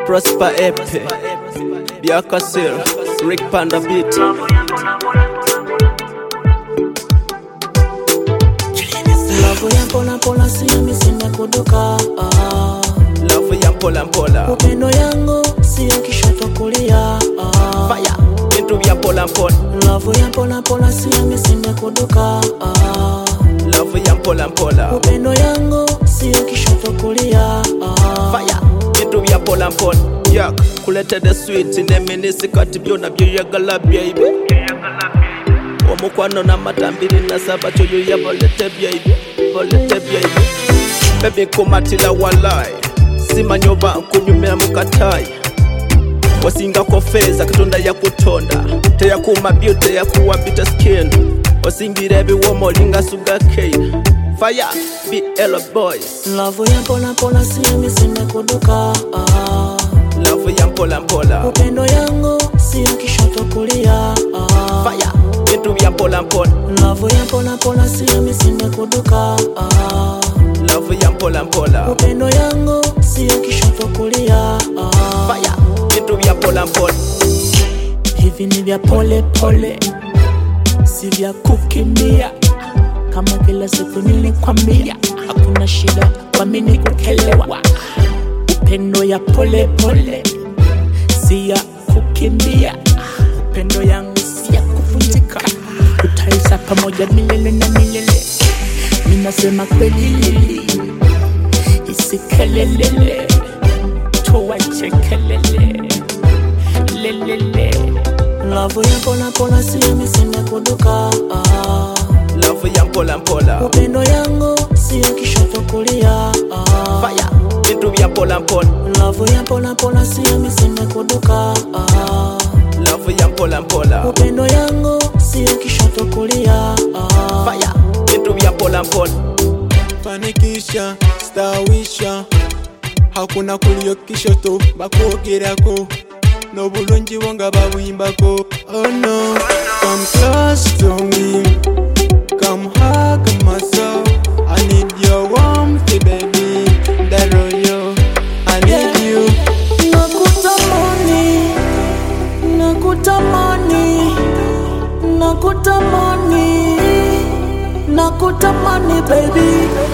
Prosper Epe, Biaka Sir, Rick Panda Beat. Love ya pona pona sio misime kuduka ah. Love ya mpola mpola. Upendo yangu sio kishoto kulia ah. Fire, vitu vya mpola mpola. Love ya pona pona sio misime kuduka ah. Love ya mpola mpola. Upendo yangu sio kishoto kulia ah. Fire, vitu vya mpola mpola. Yak, kuleta the sweet neminisi kati byo nabyo yagala baby. omukwano n'amatambiri nasaba kyoyo bolete byaibi bolete byaibi bebi nkumatira walai simanyi oba nkunyumira mu katayi wasingako feeza katonda yakutonda teyakuuma byo teyakuwa bita skin osingira ebiwoma olinga suga cane fire bl boys Love ya pona pona sio misime kuduka ah. lavu ya mpola mpola Upendo yangu sio kishoto kulia ah. fire bintu bya mpola mpola Love ya pona pona sio misime kuduka ah. lavu ya mpola mpola Upendo yangu sio kishoto kulia ah. fire bintu bya mpola mpola Hivi ni vya pole pole, si vya kukimbia. Kama kila siku nilikwambia, hakuna shida kwa mimi kukelewa. Upendo ya pole pole, si ya kukimbia. Upendo yangu si ya kuvunjika, tutaishi pamoja milele na milele. Minasema kweli lili, isikelelele, tuwache kelele lelele. Love ya pona pona sio misime kuduka ah. lavu ya mpola mpola Upendo yangu sio kishoto kulia ah. fire bintu bya mpola mpola Love ya pona pona sio misime kuduka ah. lavu ya mpola mpola Upendo yangu sio kishoto kulia ah. fire bintu bya mpola mpola fanikisha stawisha hakuna kuliyo kishoto bakwogerako n'obulungi bwo nga babuyimbako oh no come close to me come hug my soul i need your warmth baby that royo i need you Nakutamani, nakutamani, nakutamani, nakutamani baby